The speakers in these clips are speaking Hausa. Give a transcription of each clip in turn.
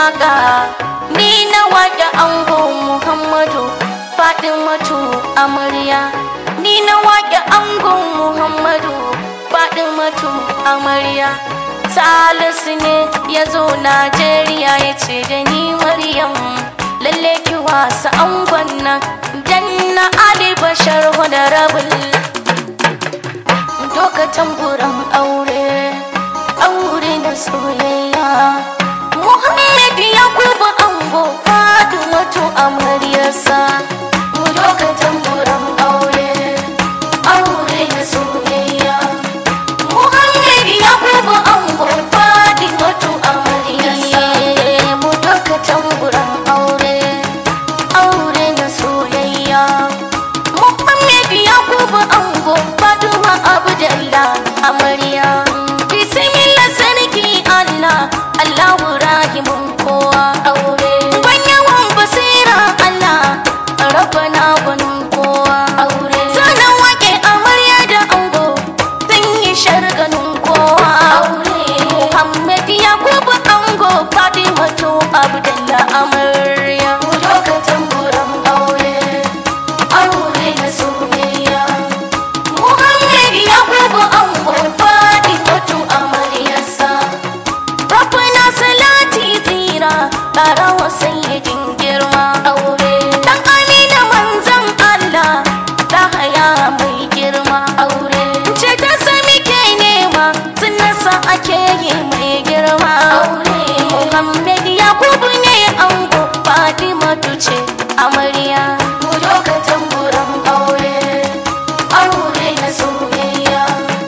waka ni na waƙe ango muhammadu faɗimatu amarya ni na waƙe ango muhammadu faɗimatu amarya salisu ne ya zo najeriya ya ce da ni maryam lalle ki wasa angon nan dan na ali bashar honorable doka tamburan aure aure na soyayya muhammad yakubu ango fatimatu amaryarsa doka tamburan aure aure na soyayya muhammad yakubu ango fatimatu amaryarsa mu doka tamburan aure aure na soyayya Muhammad Yakubu Ango Fatima Abdullah Amarya Bismillah sarki Allah Allahu rahimun kowa aure Banyawan basira Allah Rabbana gwanin kowa aure Sanan wake amarya da ango Sun yi sharganin kowa aure Muhammad Yakubu Ango Fatima to Abdullah Amarya Lokacin buran aure aure na soyayya Muhammad Yakubu Ango faɗi mutu amaryarsa Rabbana salati tsira ƙarawa sayyidin girma aure Dan amina manzan Allah ta haya mai girma aure Ce ta sami ke nema sun nasa ake yi mai girma aure Muhammad Yakubu ne ango Fatimatu ce amarya mu lokacin buran aure aure na soyayya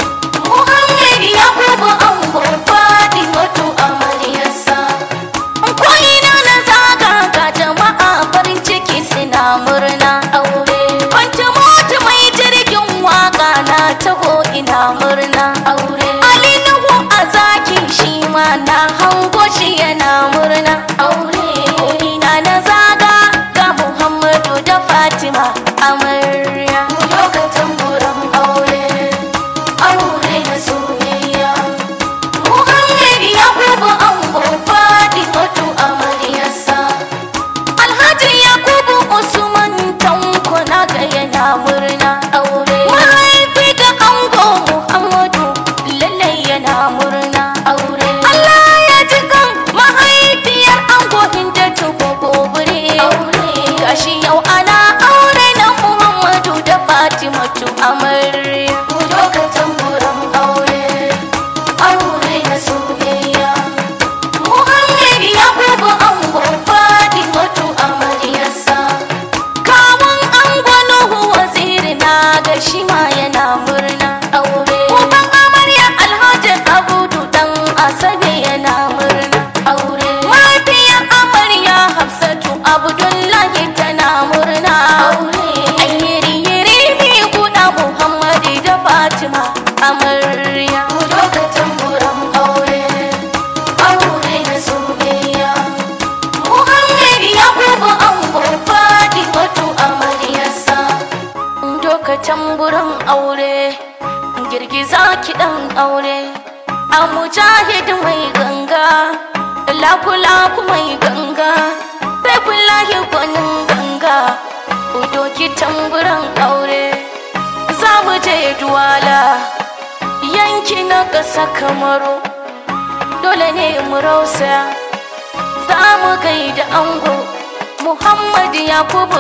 Muhammad Yakubu ango Fatimatu amaryarsa ko ina na zaga ga jama'a farin ciki suna murna aure Kwanta mota mai jirgin waka na taho ina murna aure Ali Nuhu a zaki shi ma na hango shi yana murna aure ko ina na zaga ga Muhammadu da Fatima amarya lokacin buran aure aure na soyayya Muhammad Yakubu ango Fatimatu amaryarsa Alhaji Yakubu Usman Tanko na ga yana murna aure Mahaifi ga ango Muhammadu lalle yana murna aure Allah ya ji kan mahaifiyar ango Hindatu gobure aure gashi yau ana aure na Muhammadu da Fatimatu amarya lokacin buran aure aure na soyayya Muhammad Yakubu ango Fatimatu amaryarsa Kawun ango Nuhu waziri na ga shi ma yana murna aure Uban amarya Alhaji Abudu dan Asabe yana murna aure Mahaifiyar amarya Hafsatu Abdullahi tana murna aure Ayyiri yiri mi guda Muhammadu da Fatima amarya lokacin buran aure aure na soyayya Muhammad Yakubu ango Fatimatu amaryarsa Doka tamburan aure girgiza kiɗan aure a mujahid mai ganga lakulaku mai ganga sai kulahi gwanin ganga doki tamburan aure za mu je duwala yanki na ƙasa kamaru dole ne mu rausaya za mu gaida ango Muhammad Yakubu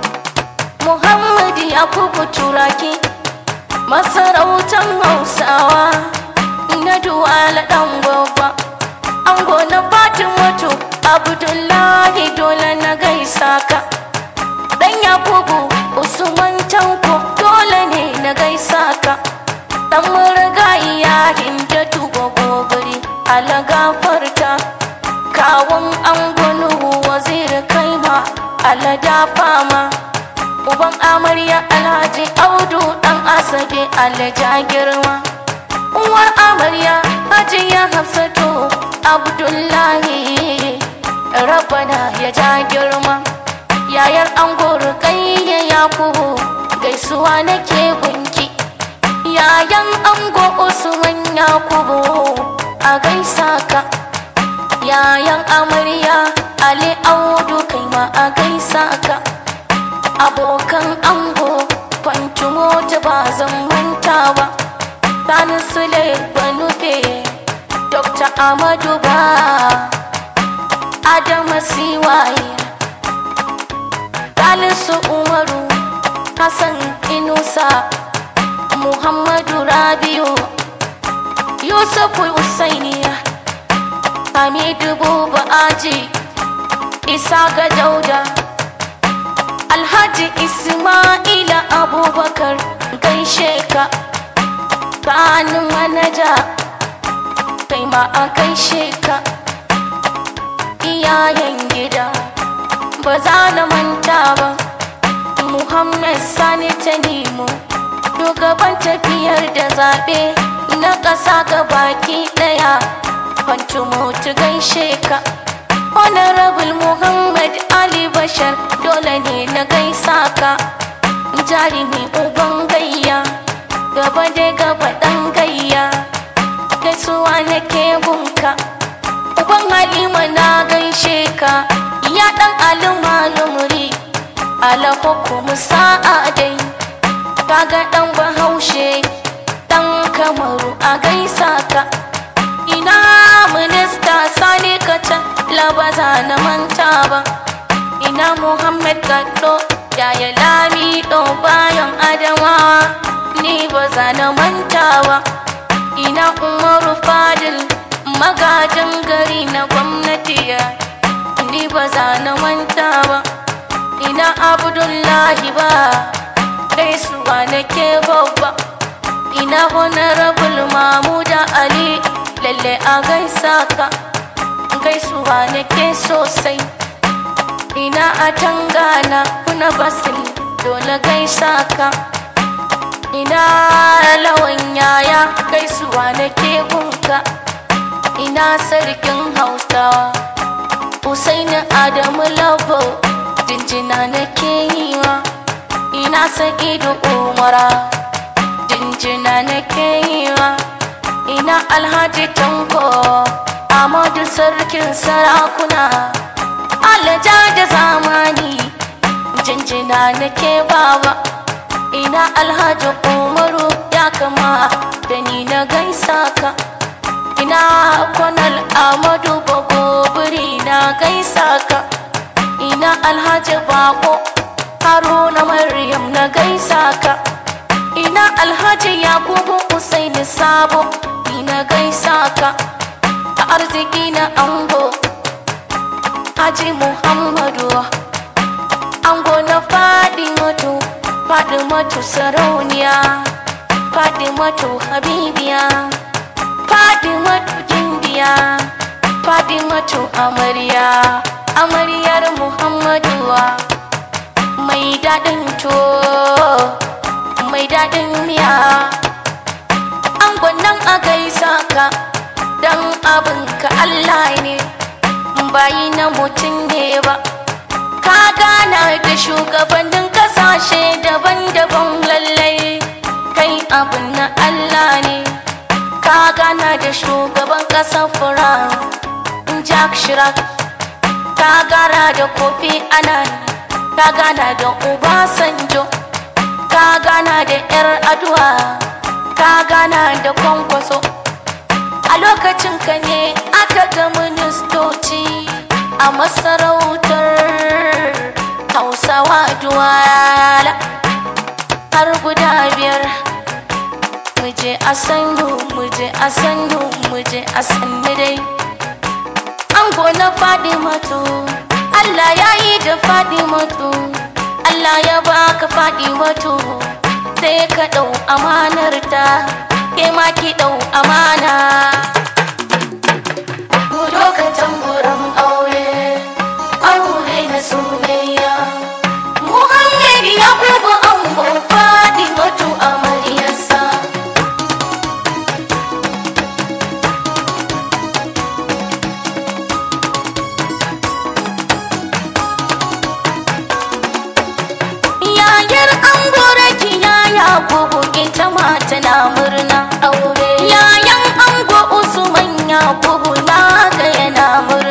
Muhammad Yakubu Turaki masarautan Hausawa na duwala ɗan gwagwa ango na Fatimatu Abdullahi dole na gaisa ka dan Yakubu Usman Tanko dole ne na gaisa ka dan murgaiya Hindatu gogobiri ala gafarta kawun angonu waziri kaima alada fama uban amarya alhaji audu dan asabe alaja girma uwar amarya hajiya hafsatu abdullahi rabbana ya ja girma yayar ango rukayya yakubu gaisuwa nake gunki yayan ango usman yakubu a gaisa ka yayan amarya ali audu kai ma a gaisa ka abokan ango kwanci mota ba zan manta ba sani sule banufe dr amadu ba adama siwaye salisu umaru hassan inusa muhammadu rabiu yusufu usainiya hamidu buba aji isa ga dauda alhaji ismaila abubakar gaishe ka kanin manaja kai ma a gaishe ka iyayen gida ba za na manta ba muhammad sani ta nemo shugaban tafiyar da zaɓe na ƙasa ga baki ɗaya mutu gaishe ka honorable muhammad ali bashar dole ne na gaisa ka jarumi uban gayya gaba da gaba ɗan gayya gaisuwa na bunka uban halima na gaishe ka ya ɗan alima lumuri alahukumu sa'a dai kaga ɗan bahaushe ɗan kamaru a gaisa ka ina minista sani kacan labaza na manta ba ina muhammad gaddo yaya lami bayan adamawa ni ba za na manta ba ina umaru fadil magajin gari na gwamnati ya ni ba za na manta ba ina abdullahi ba gaisuwa nake babba ina honorable mamuda ali lalle a gaisa ka gaisuwa nake sosai ina a tangana kuna basil dole gaisa ka ina lawan yaya gaisuwa nake gunka ina sarkin hausawa Usaini Adamu Labo jinjina nake yi wa ina Sa'idu Umara jinjina nake yi wa ina Alhaji Tanko Amadu sarkin sarakuna Alhaja da zamani jinjina nake bawa ina Alhaji Umaru ya kama da ni na gaisa ka ina Konal Amadu Bagobiri na gaisa ka ina Alhaji Bako Haruna Maryam na gaisa ka ina Alhaji Yakubu Usaini Sabo ni na gaisa ka a arziki na ango Haji Muhammadu ango na Fadimatu Fadimatu sarauniya Fadimatu habibiya Fadimatu jindiya Fadimatu amarya amaryar Muhammaduwa mai daɗin to mai daɗin miya angon nan a gaisa ka dan abinka Allah ne bayi na mutum ne ba ka gana da shugabannin kasashe daban-daban lallai kai abin na Allah ne ka gana da shugaban ƙasar France Jack Chirac ka gana da Kofi Annan ka gana da Obasanjo ka gana da 'yar aduwa ka gana da kwankwaso a lokacin ka ne aka ga ministoci a masarautar hausawa duwala har guda biyar muje a sannu muje a sannu muje a sannu dai ango na faɗi matu Allah ya yi da faɗi matu Allah ya baka faɗi matu sai ka ɗau amanar ta ke ma ki ɗau amana Gudo ka tamburan aure aure na soyayya Muhammad ya kuma ango faɗi matu amaryarsa Yayar an gora kiyaya gogo ita ma tana murna aure. Yayan ango Usman ya gogo na ga yana murna.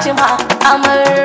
Fatima amarya